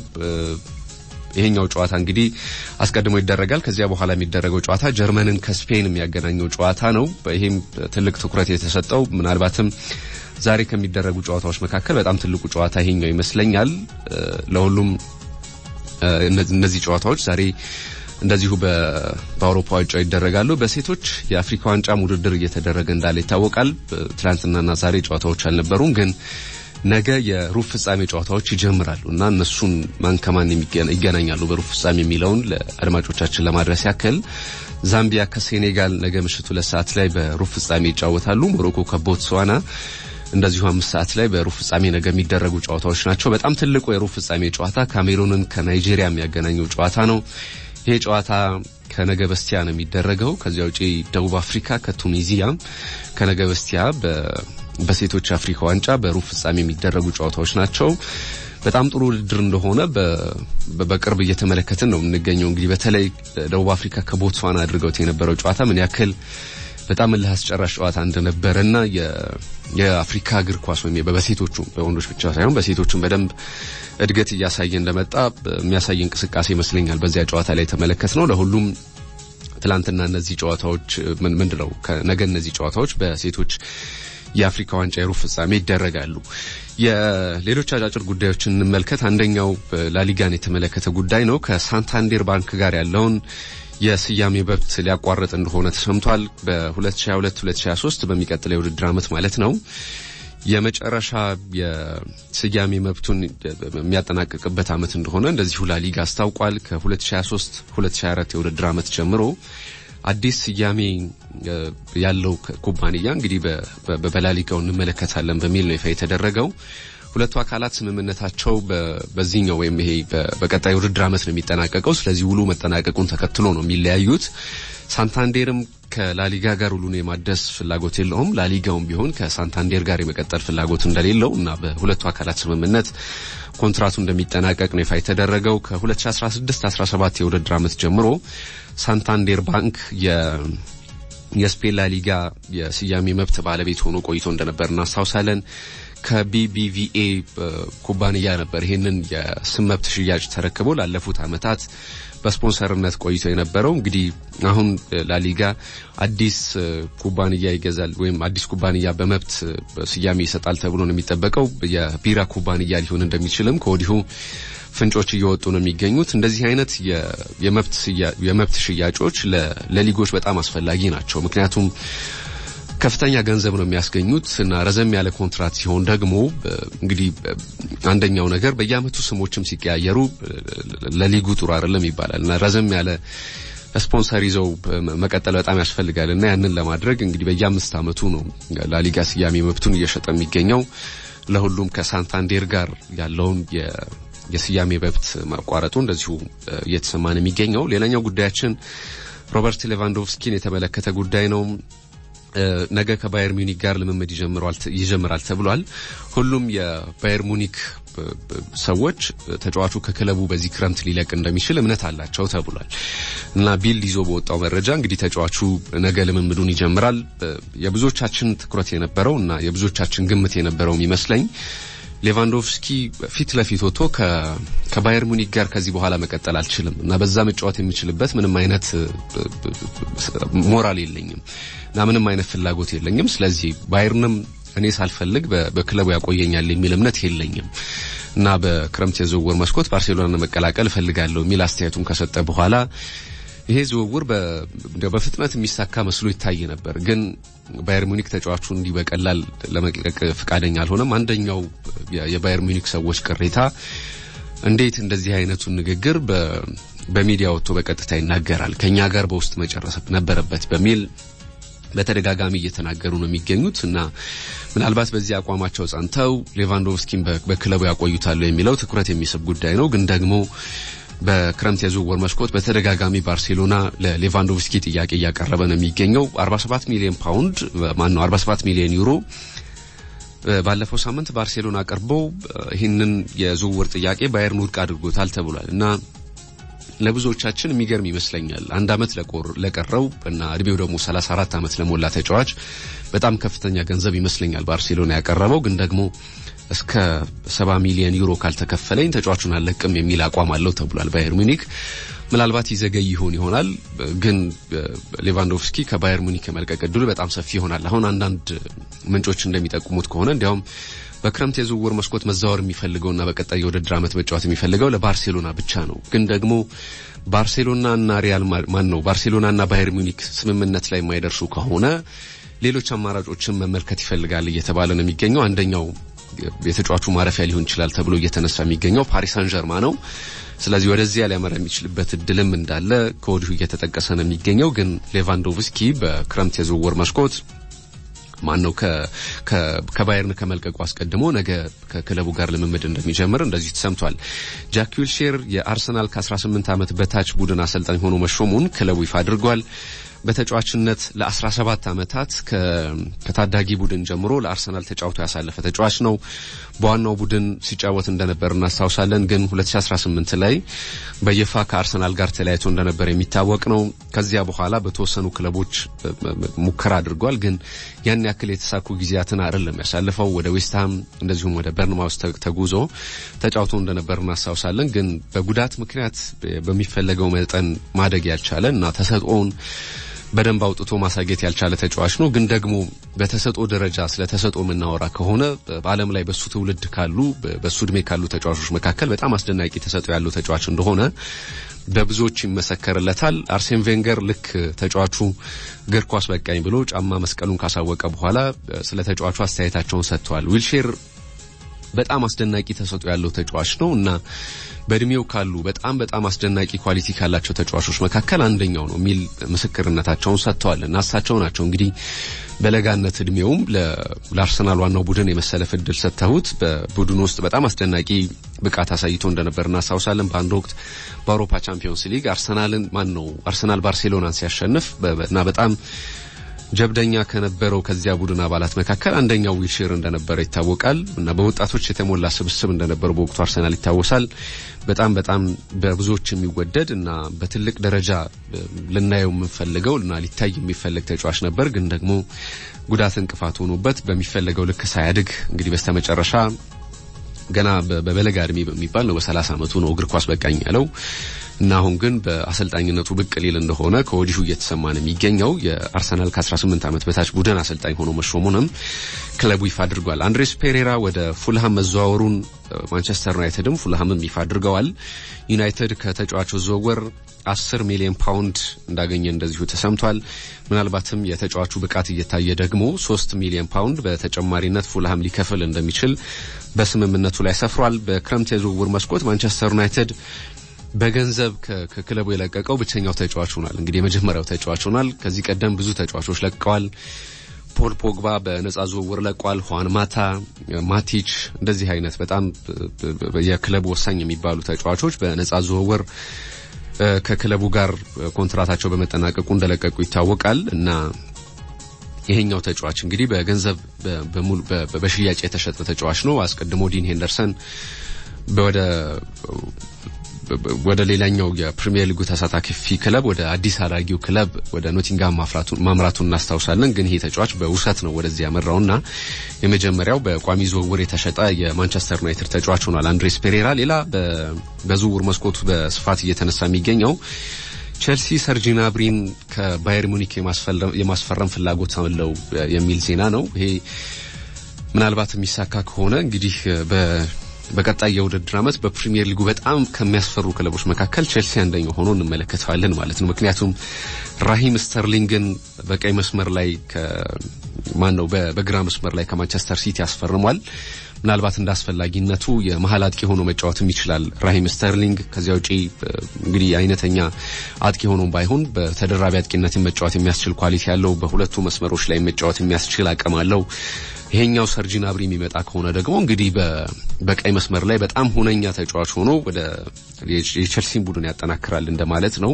ይሄኛው ጨዋታ እንግዲህ አስቀድሞ ይደረጋል። ከዚያ በኋላ የሚደረገው ጨዋታ ጀርመንን ከስፔን የሚያገናኘው ጨዋታ ነው። ይሄም ትልቅ ትኩረት የተሰጠው ምናልባትም ዛሬ ከሚደረጉ ጨዋታዎች መካከል በጣም ትልቁ ጨዋታ ይሄኛው ይመስለኛል። ለሁሉም እነዚህ ጨዋታዎች ዛሬ እንደዚሁ በአውሮፓ ዋንጫው ይደረጋሉ። በሴቶች የአፍሪካ ዋንጫም ውድድር እየተደረገ እንዳለ ይታወቃል። ትላንትናና ዛሬ ጨዋታዎች አልነበሩም፣ ግን ነገ የሩብ ፍጻሜ ጨዋታዎች ይጀምራሉ እና እነሱን ማን ከማን ይገናኛሉ በሩብ ፍጻሜ የሚለውን ለአድማጮቻችን ለማድረስ ያክል ዛምቢያ ከሴኔጋል ነገ ምሽት ሁለት ሰዓት ላይ በሩብ ፍጻሜ ይጫወታሉ። ሞሮኮ ከቦትስዋና እንደዚሁ አምስት ሰዓት ላይ በሩብ ፍጻሜ ነገ የሚደረጉ ጨዋታዎች ናቸው። በጣም ትልቁ የሩብ ፍጻሜ ጨዋታ ካሜሩንን ከናይጄሪያ የሚያገናኘው ጨዋታ ነው። ይሄ ጨዋታ ከነገ በስቲያ ነው የሚደረገው። ከዚያ ውጪ ደቡብ አፍሪካ ከቱኒዚያ ከነገ በስቲያ በሴቶች አፍሪካ ዋንጫ በሩብ ፍጻሜ የሚደረጉ ጨዋታዎች ናቸው። በጣም ጥሩ ውድድር እንደሆነ በቅርብ እየተመለከትን ነው የምንገኘው። እንግዲህ በተለይ ደቡብ አፍሪካ ከቦትስዋና አድርገውት የነበረው ጨዋታ ምን ያክል በጣም እልህ አስጨራሽ ጨዋታ እንደነበረና የአፍሪካ እግር ኳስ ወይም በሴቶቹ በወንዶች ብቻ ሳይሆን በሴቶቹም በደንብ እድገት እያሳየ እንደመጣ የሚያሳይ እንቅስቃሴ ይመስለኛል በዚያ ጨዋታ ላይ የተመለከት ነው። ለሁሉም ትላንትና እነዚህ ጨዋታዎች ምንድነው ነገ እነዚህ ጨዋታዎች በሴቶች የአፍሪካ ዋንጫ የሩብ ፍጻሜ ይደረጋሉ። የሌሎች አጫጭር ጉዳዮችን እንመልከት። አንደኛው ላሊጋን የተመለከተ ጉዳይ ነው። ከሳንታንዴር ባንክ ጋር ያለውን የስያሜ መብት ሊያቋርጥ እንደሆነ ተሰምቷል። በ2022-2023 በሚቀጥለው የውድድር ዓመት ማለት ነው የመጨረሻ የስያሜ መብቱን የሚያጠናቅቅበት ዓመት እንደሆነ እንደዚሁ ላሊጋ አስታውቋል። ከ2023-2024 የውድድር ዓመት ጀምሮ አዲስ ስያሜ ያለው ኩባንያ እንግዲህ በላሊጋው እንመለከታለን በሚል ነው ይፋ የተደረገው። ሁለቱ አካላት ስምምነታቸው በዚህኛው ወይም ይሄ በቀጣይ ውድድር ዓመት ነው የሚጠናቀቀው። ስለዚህ ውሉ መጠናቀቁን ተከትሎ ነው የሚለያዩት። ሳንታንዴርም ከላሊጋ ጋር ውሉን የማደስ ፍላጎት የለውም። ላሊጋውም ቢሆን ከሳንታንዴር ጋር የመቀጠል ፍላጎት እንደሌለው እና በሁለቱ አካላት ስምምነት ኮንትራቱ እንደሚጠናቀቅ ነው ይፋ የተደረገው። ከ2016-17 የውድድር ዓመት ጀምሮ ሳንታንዴር ባንክ የስፔን ላሊጋ የስያሜ መብት ባለቤት ሆኖ ቆይቶ እንደነበር እናስታውሳለን። ከቢቢቪኤ ኩባንያ ነበር ይህንን የስም መብት ሽያጭ ተረክቦ ላለፉት ዓመታት በስፖንሰርነት ቆይቶ የነበረው። እንግዲህ አሁን ላሊጋ አዲስ ኩባንያ ይገዛል ወይም አዲስ ኩባንያ በመብት ስያሜ ይሰጣል ተብሎ ነው የሚጠበቀው። የቢራ ኩባንያ ሊሆን እንደሚችልም ከወዲሁ ፍንጮች እየወጡ ነው የሚገኙት። እንደዚህ አይነት የመብት ሽያጮች ለሊጎች በጣም አስፈላጊ ናቸው። ምክንያቱም ከፍተኛ ገንዘብ ነው የሚያስገኙት እና ረዘም ያለ ኮንትራት ሲሆን ደግሞ እንግዲህ አንደኛው ነገር በየአመቱ ስሞችም ሲቀያየሩ ለሊጉ ጥሩ አይደለም ይባላል እና ረዘም ያለ ስፖንሰር ይዘው መቀጠል በጣም ያስፈልጋል እና ያንን ለማድረግ እንግዲህ በየአምስት አመቱ ነው ላሊጋ ስያሜ መብቱን እየሸጠ የሚገኘው። ለሁሉም ከሳንታንዴር ጋር ያለውን የስያሜ መብት ማቋረጡ እንደዚሁ እየተሰማ ነው የሚገኘው። ሌላኛው ጉዳያችን ሮበርት ሌቫንዶቭስኪን የተመለከተ ጉዳይ ነው። ነገ ከባየር ሙኒክ ጋር ልምምድ ይጀምራል ተብሏል። ሁሉም የባየር ሙኒክ ሰዎች ተጫዋቹ ከክለቡ በዚህ ክረምት ሊለቅ እንደሚችል እምነት አላቸው ተብሏል እና ቢልድ ይዞ በወጣው መረጃ እንግዲህ ተጫዋቹ ነገ ልምምዱን ይጀምራል። የብዙዎቻችን ትኩረት የነበረው እና የብዙዎቻችን ግምት የነበረው የሚመስለኝ ሌቫንዶቭስኪ ፊት ለፊት ወጥቶ ከባየር ሙኒክ ጋር ከዚህ በኋላ መቀጠል አልችልም እና በዛ መጫወት የሚችልበት ምንም አይነት ሞራል የለኝም እና ምንም አይነት ፍላጎት የለኝም። ስለዚህ ባየርንም እኔ ሳልፈልግ በክለቡ ያቆየኛል የሚል እምነት የለኝም እና በክረምት የዝውውር መስኮት ባርሴሎና መቀላቀል እፈልጋለሁ የሚል አስተያየቱን ከሰጠ በኋላ ይሄ ዝውውር በፍጥነት የሚሳካ መስሎ ይታይ ነበር። ግን ባየር ሙኒክ ተጫዋቹ እንዲህ በቀላል ለመልቀቅ ፈቃደኛ አልሆነም። አንደኛው የባየር ሙኒክ ሰዎች ቅሬታ እንዴት እንደዚህ አይነቱን ንግግር በሚዲያ ወጥቶ በቀጥታ ይናገራል፣ ከኛ ጋር በውስጥ መጨረስ ነበረበት በሚል በተደጋጋሚ እየተናገሩ ነው የሚገኙት እና ምናልባት በዚህ አቋማቸው ጸንተው ሌቫንዶቭስኪን በክለቡ ያቆዩታሉ የሚለው ትኩረት የሚስብ ጉዳይ ነው። ግን ደግሞ በክረምት የዝውውር መስኮት በተደጋጋሚ ባርሴሎና ለሌቫንዶቭስኪ ጥያቄ እያቀረበ ነው የሚገኘው 47 ሚሊዮን ፓውንድ ማን ነው 47 ሚሊዮን ዩሮ ባለፈው ሳምንት ባርሴሎና አቅርቦ ይህንን የዝውውር ጥያቄ ባየርን ውድቅ አድርጎታል ተብሏል እና ለብዙዎቻችን የሚገርም ይመስለኛል። አንድ አመት ለቀረው እና እድሜው ደግሞ 34 አመት ለሞላ ተጫዋች በጣም ከፍተኛ ገንዘብ ይመስለኛል ባርሴሎና ያቀረበው። ግን ደግሞ እስከ 70 ሚሊዮን ዩሮ ካልተከፈለኝ ተጫዋቹን አለቅም የሚል አቋም አለው ተብሏል ባየር ሙኒክ። ምናልባት ይዘገይ ይሆን ይሆናል፣ ግን ሌቫንዶቭስኪ ከባየር ሙኒክ የመልቀቅ እድሉ በጣም ሰፊ ይሆናል። አሁን አንዳንድ ምንጮች እንደሚጠቁሙት ከሆነ እንዲያውም በክረምት የዝውውር መስኮት መዛወር የሚፈልገውና በቀጣይ የውድድር ዓመት መጫወት የሚፈልገው ለባርሴሎና ብቻ ነው። ግን ደግሞ ባርሴሎናና ሪያል ማን ነው ባርሴሎናና ባየር ሚኒክ ስምምነት ላይ የማይደርሱ ከሆነ ሌሎች አማራጮችን መመልከት ይፈልጋል እየተባለ ነው የሚገኘው። አንደኛው የተጫዋቹ ማረፊያ ሊሆን ይችላል ተብሎ እየተነሳ የሚገኘው ፓሪስ ሳን ጀርማ ነው። ስለዚህ ወደዚያ ሊያመራ የሚችልበት እድልም እንዳለ ከወዲሁ እየተጠቀሰ ነው የሚገኘው። ግን ሌቫንዶቭስኪ በክረምት የዝውውር መስኮት ማን ነው ከባየርን ከመልቀቁ አስቀድሞ ነገ ከክለቡ ጋር ልምምድ እንደሚጀምር እንደዚህ ተሰምቷል። ጃክ ዊልሼር የአርሰናል ከ18 ዓመት በታች ቡድን አሰልጣኝ ሆኖ መሾሙን ክለቡ ይፋ አድርጓል። በተጫዋችነት ለ17 ዓመታት ከታዳጊ ቡድን ጀምሮ ለአርሰናል ተጫውቶ ያሳለፈ ተጫዋች ነው። በዋናው ቡድን ሲጫወት እንደነበር እናስታውሳለን። ግን 2018 ላይ በይፋ ከአርሰናል ጋር ተለያይቶ እንደነበር የሚታወቅ ነው። ከዚያ በኋላ በተወሰኑ ክለቦች ሙከራ አድርጓል። ግን ያን ያክል የተሳኩ ጊዜያትን አይደለም ያሳለፈው። ወደ ዌስትሃም እንደዚሁም ወደ በርንማውስ ተጉዞ ተጫውቶ እንደነበር እናስታውሳለን። ግን በጉዳት ምክንያት በሚፈለገው መጠን ማደግ ያልቻለ እና ተሰጥኦውን በደንብ አውጥቶ ማሳየት ያልቻለ ተጫዋች ነው። ግን ደግሞ በተሰጦ ደረጃ ስለ ተሰጦ የምናወራ ከሆነ በዓለም ላይ በሱ ትውልድ ካሉ በሱ እድሜ ካሉ ተጫዋቾች መካከል በጣም አስደናቂ ተሰጦ ያለው ተጫዋች እንደሆነ በብዙዎች ይመሰከርለታል። አርሴን ቬንገር ልክ ተጫዋቹ እግር ኳስ በቃኝ ብሎ ጫማ መስቀሉን ካሳወቀ በኋላ ስለ ተጫዋቹ አስተያየታቸውን ሰጥተዋል። ዊልሼር በጣም አስደናቂ ተሰጥኦ ያለው ተጫዋች ነው እና በእድሜው ካሉ በጣም በጣም አስደናቂ ኳሊቲ ካላቸው ተጫዋቾች መካከል አንደኛው ነው የሚል ምስክርነታቸውን ሰጥተዋል እና እሳቸው ናቸው እንግዲህ በለጋነት እድሜውም ለአርሰናል ዋናው ቡድን የመሰለፍ እድል ሰጥተውት በቡድኑ ውስጥ በጣም አስደናቂ ብቃት አሳይቶ እንደነበር እናስታውሳለን። በአንድ ወቅት በአውሮፓ ቻምፒዮንስ ሊግ አርሰናልን ማን ነው አርሰናል ባርሴሎናን ሲያሸንፍ እና በጣም ጀብደኛ ከነበረው ከዚያ ቡድን አባላት መካከል አንደኛው ዊልሼር እንደነበረ ይታወቃል እና በወጣቶች የተሞላ ስብስብ እንደነበረ በወቅቱ አርሰናል ይታወሳል። በጣም በጣም በብዙዎች የሚወደድ እና በትልቅ ደረጃ ልናየው የምንፈልገው እና ሊታይ የሚፈልግ ተጫዋች ነበር። ግን ደግሞ ጉዳት እንቅፋት ሆኖበት በሚፈለገው ልክ ሳያድግ እንግዲህ በስተመጨረሻ ገና በበለጋ እድሜ በሚባል ነው በሰላሳ ዓመቱ ነው እግር ኳስ በቃኝ ያለው እና አሁን ግን በአሰልጣኝነቱ ብቅ ሊል እንደሆነ ከወዲሁ እየተሰማ ነው የሚገኘው። የአርሰናል ከ18 ዓመት በታች ቡድን አሰልጣኝ ሆኖ መሾሙንም ክለቡ ይፋ አድርጓል። አንድሬስ ፔሬራ ወደ ፉልሃም መዘዋወሩን ማንቸስተር ዩናይትድም ፉልሃምም ይፋ አድርገዋል። ዩናይትድ ከተጫዋቹ ዝውውር 10 ሚሊዮን ፓውንድ እንዳገኘ እንደዚሁ ተሰምቷል። ምናልባትም የተጫዋቹ ብቃት እየታየ ደግሞ 3 ሚሊዮን ፓውንድ በተጨማሪነት ፉልሃም ሊከፍል እንደሚችል በስምምነቱ ላይ ሰፍሯል። በክረምት የዝውውር መስኮት ማንቸስተር ዩናይትድ በገንዘብ ከክለቡ የለቀቀው ብቸኛው ተጫዋች ሆኗል። እንግዲህ የመጀመሪያው ተጫዋች ሆኗል። ከዚህ ቀደም ብዙ ተጫዋቾች ለቀዋል። ፖል ፖግባ በነጻ ዝውውር ለቋል። ሁዋን ማታ፣ ማቲች እንደዚህ አይነት በጣም የክለቡ ወሳኝ የሚባሉ ተጫዋቾች በነጻ ዝውውር ከክለቡ ጋር ኮንትራታቸው በመጠናቀቁ እንደለቀቁ ይታወቃል እና ይሄኛው ተጫዋች እንግዲህ በገንዘብ በሽያጭ የተሸጠ ተጫዋች ነው። አስቀድሞ ዲን ሄንደርሰን ወደ ወደ ሌላኛው የፕሪሚየር ሊጉ ተሳታፊ ክለብ ወደ አዲስ አዳጊው ክለብ ወደ ኖቲንጋም ማምራቱን እናስታውሳለን። ግን ይሄ ተጫዋች በውሰት ነው ወደዚህ ያመራውና የመጀመሪያው በቋሚ ዝውውር የተሸጠ የማንቸስተር ዩናይትድ ተጫዋች ሆኗል አንድሬስ ፔሬራ። ሌላ በዝውውር መስኮቱ በስፋት እየተነሳ የሚገኘው ቼልሲ ሰርጂ ናብሪን ከባየር ሙኒክ የማስፈረም ፍላጎት አለው የሚል ዜና ነው። ይሄ ምናልባት የሚሳካ ከሆነ እንግዲህ በቀጣይ የውድድር ዓመት በፕሪሚየር ሊጉ በጣም ከሚያስፈሩ ክለቦች መካከል ቼልሲ አንደኛው ሆኖ እንመለከተዋለን ማለት ነው። ምክንያቱም ራሂም ስተርሊንግን በቀይ መስመር ላይ ማን ነው በግራ መስመር ላይ ከማንቸስተር ሲቲ ያስፈርሟል። ምናልባት እንደ አስፈላጊነቱ የመሀል አጥቂ ሆኖ መጫወትም ይችላል ራሂም ስተርሊንግ። ከዚያ ውጪ እንግዲህ አይነተኛ አጥቂ ሆኖ ባይሆን በተደራቢ አጥቂነትን መጫወት የሚያስችል ኳሊቲ ያለው፣ በሁለቱ መስመሮች ላይ መጫወት የሚያስችል አቅም አለው። ይሄኛው ሰርጂ ናብሪ የሚመጣ ከሆነ ደግሞ እንግዲህ በቀይ መስመር ላይ በጣም ሁነኛ ተጫዋች ሆኖ ወደ የቼልሲን ቡድን ያጠናክራል እንደማለት ነው።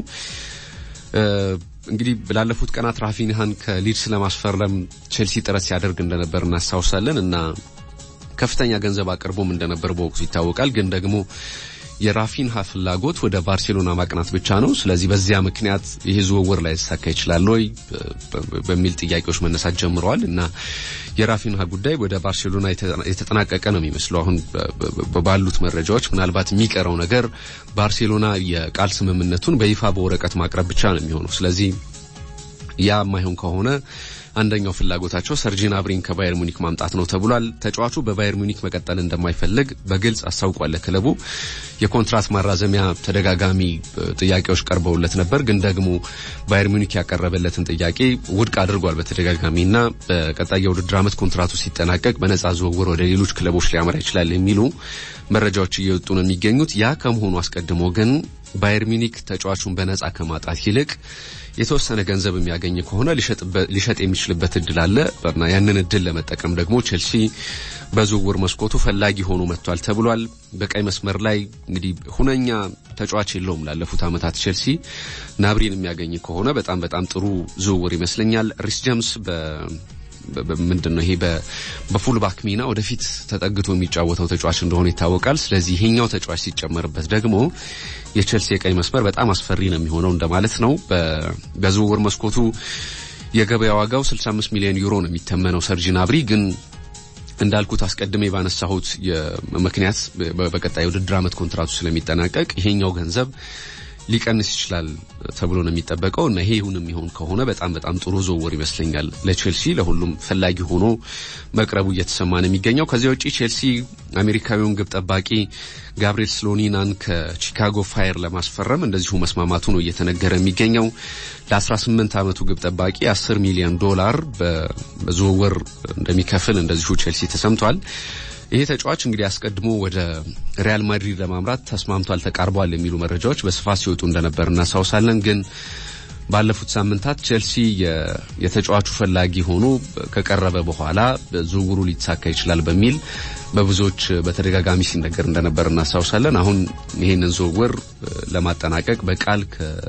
እንግዲህ ላለፉት ቀናት ራፊንሃን ከሊድስ ለማስፈረም ቼልሲ ጥረት ሲያደርግ እንደነበር እናስታውሳለን እና ከፍተኛ ገንዘብ አቅርቦም እንደነበር በወቅቱ ይታወቃል። ግን ደግሞ የራፊንሃ ፍላጎት ወደ ባርሴሎና ማቅናት ብቻ ነው። ስለዚህ በዚያ ምክንያት ይህ ዝውውር ላይ ሊሳካ ይችላል ወይ በሚል ጥያቄዎች መነሳት ጀምረዋል እና የራፊንሃ ጉዳይ ወደ ባርሴሎና የተጠናቀቀ ነው የሚመስለው አሁን ባሉት መረጃዎች። ምናልባት የሚቀረው ነገር ባርሴሎና የቃል ስምምነቱን በይፋ በወረቀት ማቅረብ ብቻ ነው የሚሆነው። ስለዚህ ያ የማይሆን ከሆነ አንደኛው ፍላጎታቸው ሰርጂን አብሪን ከባየር ሙኒክ ማምጣት ነው ተብሏል። ተጫዋቹ በባየር ሙኒክ መቀጠል እንደማይፈልግ በግልጽ አስታውቋል። ክለቡ የኮንትራት ማራዘሚያ ተደጋጋሚ ጥያቄዎች ቀርበውለት ነበር፣ ግን ደግሞ ባየር ሙኒክ ያቀረበለትን ጥያቄ ውድቅ አድርጓል በተደጋጋሚና በቀጣይ የውድድር ዓመት ኮንትራቱ ሲጠናቀቅ በነጻ ዝውውር ወደ ሌሎች ክለቦች ሊያመራ ይችላል የሚሉ መረጃዎች እየወጡ ነው የሚገኙት። ያ ከመሆኑ አስቀድሞ ግን ባየር ሚኒክ ተጫዋቹን በነጻ ከማጣት ይልቅ የተወሰነ ገንዘብ የሚያገኝ ከሆነ ሊሸጥ የሚችልበት እድል አለ እና ያንን እድል ለመጠቀም ደግሞ ቼልሲ በዝውውር መስኮቱ ፈላጊ ሆኖ መጥቷል ተብሏል። በቀይ መስመር ላይ እንግዲህ ሁነኛ ተጫዋች የለውም ላለፉት ዓመታት ቼልሲ ናብሪን የሚያገኝ ከሆነ በጣም በጣም ጥሩ ዝውውር ይመስለኛል። ሪስ ጀምስ ምንድን ነው ይሄ በፉል ባክ ሚና ወደፊት ተጠግቶ የሚጫወተው ተጫዋች እንደሆነ ይታወቃል። ስለዚህ ይሄኛው ተጫዋች ሲጨመርበት ደግሞ የቼልሲ የቀኝ መስመር በጣም አስፈሪ ነው የሚሆነው እንደማለት ነው። በዝውውር መስኮቱ የገበያ ዋጋው 65 ሚሊዮን ዩሮ ነው የሚተመነው ሰርጂን አብሪ ግን እንዳልኩት አስቀድሜ ባነሳሁት ምክንያት በቀጣይ ውድድር ዓመት ኮንትራቱ ስለሚጠናቀቅ ይሄኛው ገንዘብ ሊቀንስ ይችላል ተብሎ ነው የሚጠበቀው እና ይሄ ይሁን የሚሆን ከሆነ በጣም በጣም ጥሩ ዝውውር ይመስለኛል ለቼልሲ ለሁሉም ፈላጊ ሆኖ መቅረቡ እየተሰማ ነው የሚገኘው። ከዚያ ውጪ ቼልሲ አሜሪካዊውን ግብ ጠባቂ ጋብሪኤል ስሎኒናን ከቺካጎ ፋየር ለማስፈረም እንደዚሁ መስማማቱ ነው እየተነገረ የሚገኘው። ለ18 ዓመቱ ግብ ጠባቂ 10 ሚሊዮን ዶላር በዝውውር እንደሚከፍል እንደዚሁ ቼልሲ ተሰምቷል። ይሄ ተጫዋች እንግዲህ አስቀድሞ ወደ ሪያል ማድሪድ ለማምራት ተስማምቷል፣ ተቃርቧል የሚሉ መረጃዎች በስፋት ሲወጡ እንደነበር እናስታውሳለን። ግን ባለፉት ሳምንታት ቼልሲ የተጫዋቹ ፈላጊ ሆኖ ከቀረበ በኋላ ዝውውሩ ሊሳካ ይችላል በሚል በብዙዎች በተደጋጋሚ ሲነገር እንደነበር እናስታውሳለን። አሁን ይህንን ዝውውር ለማጠናቀቅ በቃል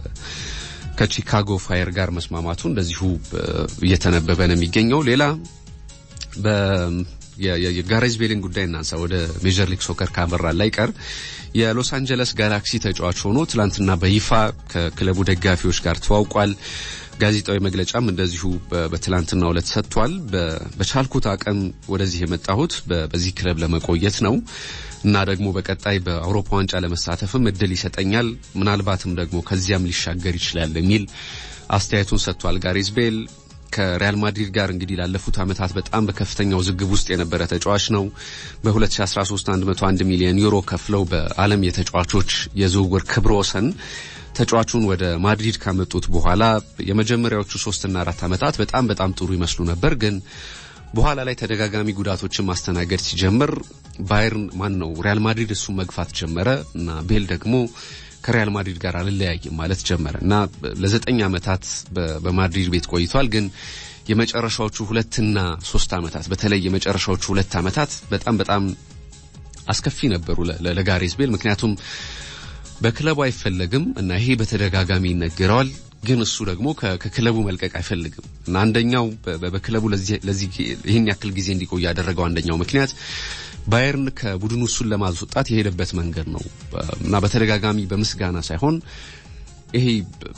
ከቺካጎ ፋየር ጋር መስማማቱ እንደዚሁ እየተነበበ ነው የሚገኘው። ሌላ የጋሬዝ ቤልን ጉዳይ እናንሳ። ወደ ሜጀር ሊግ ሶከር ካመራ ላይ ቀር የሎስ አንጀለስ ጋላክሲ ተጫዋች ሆኖ ትላንትና በይፋ ከክለቡ ደጋፊዎች ጋር ተዋውቋል። ጋዜጣዊ መግለጫም እንደዚሁ በትላንትናው ዕለት ሰጥቷል። በቻልኩት አቅም ወደዚህ የመጣሁት በዚህ ክለብ ለመቆየት ነው እና ደግሞ በቀጣይ በአውሮፓ ዋንጫ ለመሳተፍም እድል ይሰጠኛል፣ ምናልባትም ደግሞ ከዚያም ሊሻገር ይችላል የሚል አስተያየቱን ሰጥቷል ጋሬዝ ቤል ከሪያል ማድሪድ ጋር እንግዲህ ላለፉት ዓመታት በጣም በከፍተኛ ውዝግብ ውስጥ የነበረ ተጫዋች ነው። በ2013 101 ሚሊዮን ዩሮ ከፍለው በዓለም የተጫዋቾች የዝውውር ክብረ ወሰን ተጫዋቹን ወደ ማድሪድ ካመጡት በኋላ የመጀመሪያዎቹ ሶስትና አራት ዓመታት በጣም በጣም ጥሩ ይመስሉ ነበር። ግን በኋላ ላይ ተደጋጋሚ ጉዳቶችን ማስተናገድ ሲጀምር ባየርን ማን ነው ሪያል ማድሪድ እሱን መግፋት ጀመረ እና ቤል ደግሞ ከሪያል ማድሪድ ጋር አልለያይም ማለት ጀመረ እና ለዘጠኝ ዓመታት በማድሪድ ቤት ቆይቷል። ግን የመጨረሻዎቹ ሁለትና ሶስት ዓመታት በተለይ የመጨረሻዎቹ ሁለት ዓመታት በጣም በጣም አስከፊ ነበሩ ለጋሬዝ ቤል ምክንያቱም በክለቡ አይፈለግም እና ይሄ በተደጋጋሚ ይነገረዋል። ግን እሱ ደግሞ ከክለቡ መልቀቅ አይፈልግም እና አንደኛው በክለቡ ለዚህ ይህን ያክል ጊዜ እንዲቆይ ያደረገው አንደኛው ምክንያት ባየርን ከቡድኑ እሱን ለማስወጣት የሄደበት መንገድ ነው እና በተደጋጋሚ በምስጋና ሳይሆን ይሄ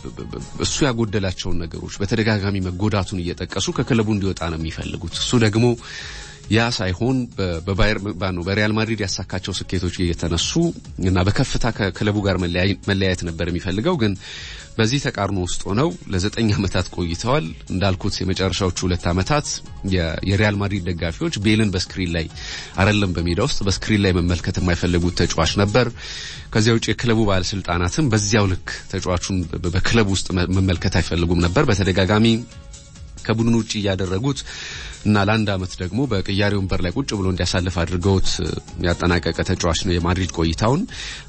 እሱ ያጎደላቸውን ነገሮች በተደጋጋሚ መጎዳቱን እየጠቀሱ ከክለቡ እንዲወጣ ነው የሚፈልጉት። እሱ ደግሞ ያ ሳይሆን በባየር ነው በሪያል ማድሪድ ያሳካቸው ስኬቶች እየተነሱ እና በከፍታ ከክለቡ ጋር መለያየት ነበር የሚፈልገው ግን በዚህ ተቃርኖ ውስጥ ሆነው ለዘጠኝ ዓመታት ቆይተዋል። እንዳልኩት የመጨረሻዎቹ ሁለት ዓመታት የሪያል ማድሪድ ደጋፊዎች ቤልን በስክሪን ላይ አይደለም በሜዳ ውስጥ በስክሪን ላይ መመልከት የማይፈልጉት ተጫዋች ነበር። ከዚያ ውጭ የክለቡ ባለስልጣናትም በዚያው ልክ ተጫዋቹን በክለቡ ውስጥ መመልከት አይፈልጉም ነበር። በተደጋጋሚ ከቡድኑ ውጭ እያደረጉት እና ለአንድ ዓመት ደግሞ በቅያሬ ወንበር ላይ ቁጭ ብሎ እንዲያሳልፍ አድርገውት ያጠናቀቀ ተጫዋች ነው። የማድሪድ ቆይታውን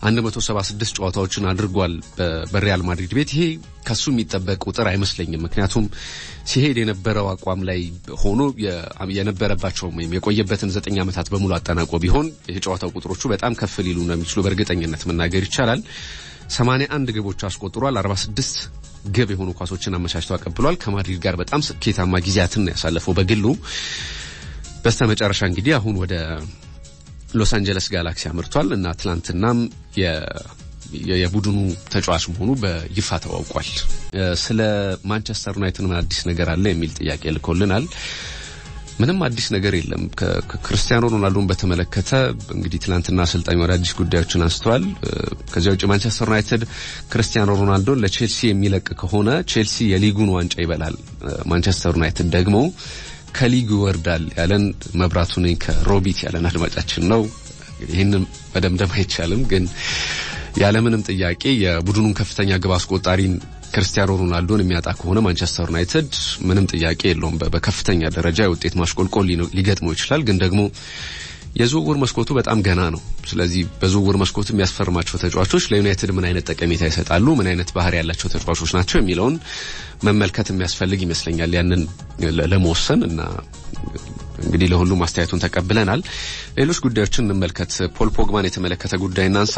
176 ጨዋታዎችን አድርጓል በሪያል ማድሪድ ቤት። ይሄ ከሱ የሚጠበቅ ቁጥር አይመስለኝም። ምክንያቱም ሲሄድ የነበረው አቋም ላይ ሆኖ የነበረባቸውም ወይም የቆየበትን ዘጠኝ ዓመታት በሙሉ አጠናቆ ቢሆን የጨዋታው ቁጥሮቹ በጣም ከፍ ሊሉ እንደሚችሉ በእርግጠኝነት መናገር ይቻላል። 81 ግቦች አስቆጥሯል። 46 ግብ የሆኑ ኳሶችን አመቻችቶ አቀብሏል። ከማድሪድ ጋር በጣም ስኬታማ ጊዜያትን ያሳለፈው በግሉ በስተመጨረሻ እንግዲህ አሁን ወደ ሎስ አንጀለስ ጋላክሲ አምርቷል እና ትላንትናም የቡድኑ ተጫዋች መሆኑ በይፋ ተዋውቋል። ስለ ማንቸስተር ዩናይትድ ምን አዲስ ነገር አለ የሚል ጥያቄ ልኮልናል። ምንም አዲስ ነገር የለም። ክርስቲያኖ ሮናልዶን በተመለከተ እንግዲህ ትናንትና አሰልጣኙ አዳዲስ ጉዳዮችን አንስተዋል። ከዚያ ውጭ ማንቸስተር ዩናይትድ ክርስቲያኖ ሮናልዶን ለቼልሲ የሚለቅ ከሆነ ቼልሲ የሊጉን ዋንጫ ይበላል፣ ማንቸስተር ዩናይትድ ደግሞ ከሊጉ ይወርዳል ያለን መብራቱ ነኝ ከሮቢት ያለን አድማጫችን ነው። ይህንን መደምደም አይቻልም፣ ግን ያለምንም ጥያቄ የቡድኑን ከፍተኛ ግብ አስቆጣሪን ክርስቲያኖ ሮናልዶን የሚያጣ ከሆነ ማንቸስተር ዩናይትድ ምንም ጥያቄ የለውም በከፍተኛ ደረጃ የውጤት ማሽቆልቆል ሊገጥመው ይችላል። ግን ደግሞ የዝውውር መስኮቱ በጣም ገና ነው። ስለዚህ በዝውውር መስኮቱ የሚያስፈርማቸው ተጫዋቾች ለዩናይትድ ምን አይነት ጠቀሜታ ይሰጣሉ፣ ምን አይነት ባህሪ ያላቸው ተጫዋቾች ናቸው የሚለውን መመልከት የሚያስፈልግ ይመስለኛል ያንን ለመወሰን እና እንግዲህ ለሁሉም አስተያየቱን ተቀብለናል። ሌሎች ጉዳዮችን እንመልከት። ፖል ፖግባን የተመለከተ ጉዳይ እናንሳ።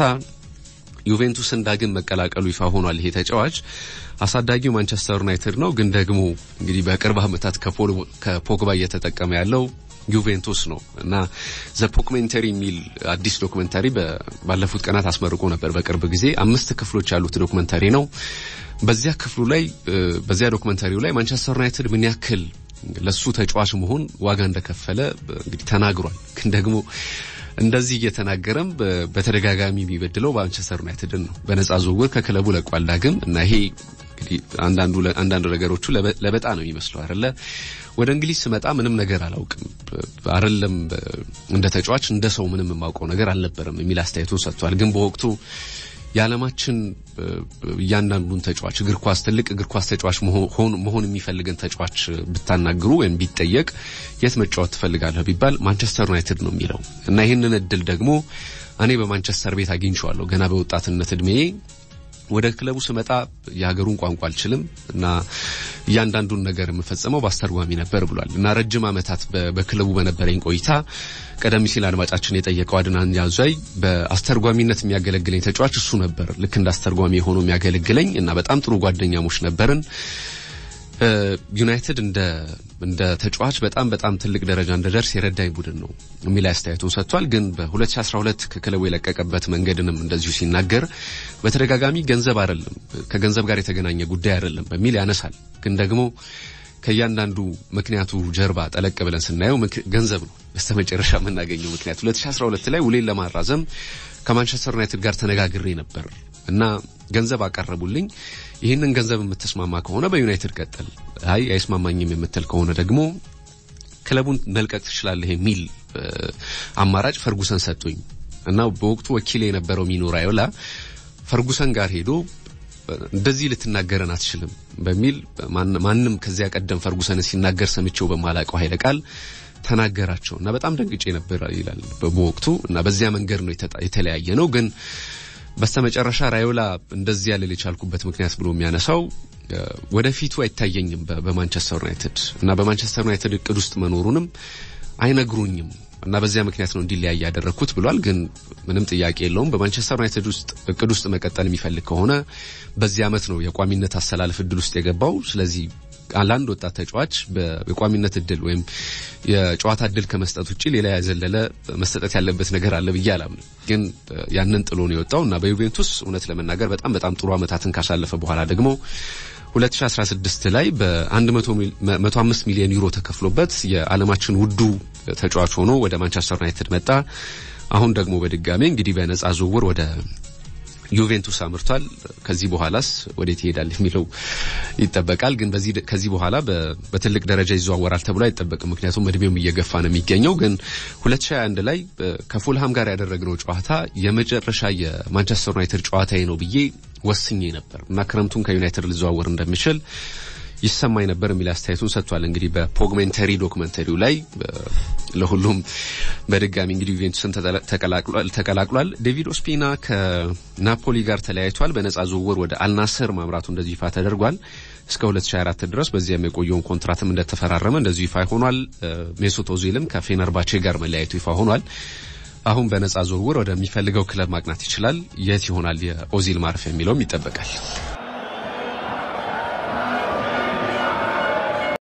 ዩቬንቱስን ዳግም መቀላቀሉ ይፋ ሆኗል። ይሄ ተጫዋች አሳዳጊው ማንቸስተር ዩናይትድ ነው፣ ግን ደግሞ እንግዲህ በቅርብ ዓመታት ከፖግባ እየተጠቀመ ያለው ዩቬንቱስ ነው እና ዘ ፖክሜንተሪ የሚል አዲስ ዶክመንታሪ ባለፉት ቀናት አስመርቆ ነበር። በቅርብ ጊዜ አምስት ክፍሎች ያሉት ዶክመንታሪ ነው። በዚያ ክፍሉ ላይ በዚያ ዶክመንታሪው ላይ ማንቸስተር ዩናይትድ ምን ያክል ለሱ ተጫዋች መሆን ዋጋ እንደከፈለ እንግዲህ ተናግሯል። ግን ደግሞ እንደዚህ እየተናገረም በተደጋጋሚ የሚበድለው ማንቸስተር ዩናይትድን ነው። በነጻ ዝውውር ከክለቡ ለቋል ዳግም እና ይሄ እንግዲህ አንዳንዱ አንዳንድ ነገሮቹ ለበጣ ነው የሚመስለው አይደለ። ወደ እንግሊዝ ስመጣ ምንም ነገር አላውቅም አይደለም እንደ ተጫዋች እንደ ሰው ምንም የማውቀው ነገር አልነበረም የሚል አስተያየቱን ሰጥቷል። ግን በወቅቱ የዓለማችን እያንዳንዱን ተጫዋች እግር ኳስ ትልቅ እግር ኳስ ተጫዋች መሆን የሚፈልግን ተጫዋች ብታናግሩ ወይም ቢጠየቅ የት መጫወት ትፈልጋለህ ቢባል ማንቸስተር ዩናይትድ ነው የሚለው እና ይህንን እድል ደግሞ እኔ በማንቸስተር ቤት አግኝቼዋለሁ ገና በወጣትነት እድሜ ወደ ክለቡ ስመጣ የሀገሩን ቋንቋ አልችልም እና እያንዳንዱን ነገር የምፈጸመው በአስተርጓሚ ነበር ብሏል እና ረጅም ዓመታት በክለቡ በነበረኝ ቆይታ ቀደም ሲል አድማጫችን የጠየቀው አድናን ያዟይ በአስተርጓሚነት የሚያገለግለኝ ተጫዋች እሱ ነበር። ልክ እንደ አስተርጓሚ የሆኖ የሚያገለግለኝ እና በጣም ጥሩ ጓደኛሞች ነበርን። ዩናይትድ እንደ እንደ ተጫዋች በጣም በጣም ትልቅ ደረጃ እንደደርስ የረዳኝ ቡድን ነው የሚል አስተያየቱን ሰጥቷል። ግን በ2012 ከክለቡ የለቀቀበት መንገድንም እንደዚሁ ሲናገር በተደጋጋሚ ገንዘብ አይደለም ከገንዘብ ጋር የተገናኘ ጉዳይ አይደለም በሚል ያነሳል። ግን ደግሞ ከእያንዳንዱ ምክንያቱ ጀርባ ጠለቅ ብለን ስናየው ገንዘብ ነው በስተመጨረሻ የምናገኘው ምክንያት። 2012 ላይ ውሌን ለማራዘም ከማንቸስተር ዩናይትድ ጋር ተነጋግሬ ነበር እና ገንዘብ አቀረቡልኝ። ይህንን ገንዘብ የምትስማማ ከሆነ በዩናይትድ ቀጥል፣ አይ አይስማማኝም የምትል ከሆነ ደግሞ ክለቡን መልቀቅ ትችላለህ የሚል አማራጭ ፈርጉሰን ሰጡኝ እና በወቅቱ ወኪል የነበረው ሚኖ ራዮላ ፈርጉሰን ጋር ሄዶ እንደዚህ ልትናገረን አትችልም በሚል ማንም ከዚያ ቀደም ፈርጉሰንን ሲናገር ሰምቼው በማላቀው ኃይለ ቃል ተናገራቸው እና በጣም ደንግጬ ነበር ይላል በወቅቱ እና በዚያ መንገድ ነው የተለያየ ነው ግን በስተመጨረሻ ራዮላ እንደዚህ ያለ የቻልኩበት ምክንያት ብሎ የሚያነሳው ወደፊቱ አይታየኝም በማንቸስተር ዩናይትድ እና በማንቸስተር ዩናይትድ እቅድ ውስጥ መኖሩንም አይነግሩኝም እና በዚያ ምክንያት ነው እንዲለያይ ያደረግኩት ብሏል። ግን ምንም ጥያቄ የለውም በማንቸስተር ዩናይትድ ውስጥ እቅድ ውስጥ መቀጠል የሚፈልግ ከሆነ በዚህ ዓመት ነው የቋሚነት አሰላለፍ እድል ውስጥ የገባው። ስለዚህ ለአንድ ወጣት ተጫዋች የቋሚነት እድል ወይም የጨዋታ እድል ከመስጠት ውጭ ሌላ ያዘለለ መሰጠት ያለበት ነገር አለ ብዬ አላምንም። ግን ያንን ጥሎ ነው የወጣው እና በዩቬንቱስ እውነት ለመናገር በጣም በጣም ጥሩ ዓመታትን ካሳለፈ በኋላ ደግሞ 2016 ላይ በ105 ሚሊዮን ዩሮ ተከፍሎበት የዓለማችን ውዱ ተጫዋች ሆኖ ወደ ማንቸስተር ዩናይትድ መጣ። አሁን ደግሞ በድጋሜ እንግዲህ በነጻ ዝውውር ወደ ዩቬንቱስ አምርቷል። ከዚህ በኋላስ ወዴት ይሄዳል የሚለው ይጠበቃል። ግን በዚህ ከዚህ በኋላ በትልቅ ደረጃ ይዘዋወራል ተብሎ አይጠበቅም። ምክንያቱም እድሜውም እየገፋ ነው የሚገኘው። ግን 2021 ላይ ከፉልሃም ጋር ያደረግነው ጨዋታ የመጨረሻ የማንቸስተር ዩናይትድ ጨዋታዬ ነው ብዬ ወስኜ ነበር እና ክረምቱን ከዩናይትድ ልዘዋወር እንደምችል ይሰማኝ ነበር የሚል አስተያየቱን ሰጥቷል። እንግዲህ በፖግሜንተሪ ዶክመንተሪው ላይ ለሁሉም በድጋሚ እንግዲህ ዩቬንቱስን ተቀላቅሏል። ዴቪድ ኦስፒና ከናፖሊ ጋር ተለያይቷል። በነጻ ዝውውር ወደ አልናስር ማምራቱ እንደዚሁ ይፋ ተደርጓል። እስከ 2024 ድረስ በዚያም የቆየውን ኮንትራትም እንደተፈራረመ እንደዚሁ ይፋ ሆኗል። ሜሱት ኦዚልም ከፌነርባቼ ጋር መለያየቱ ይፋ ሆኗል። አሁን በነጻ ዝውውር ወደሚፈልገው ክለብ ማቅናት ይችላል። የት ይሆናል የኦዚል ማረፊያ የሚለውም ይጠበቃል።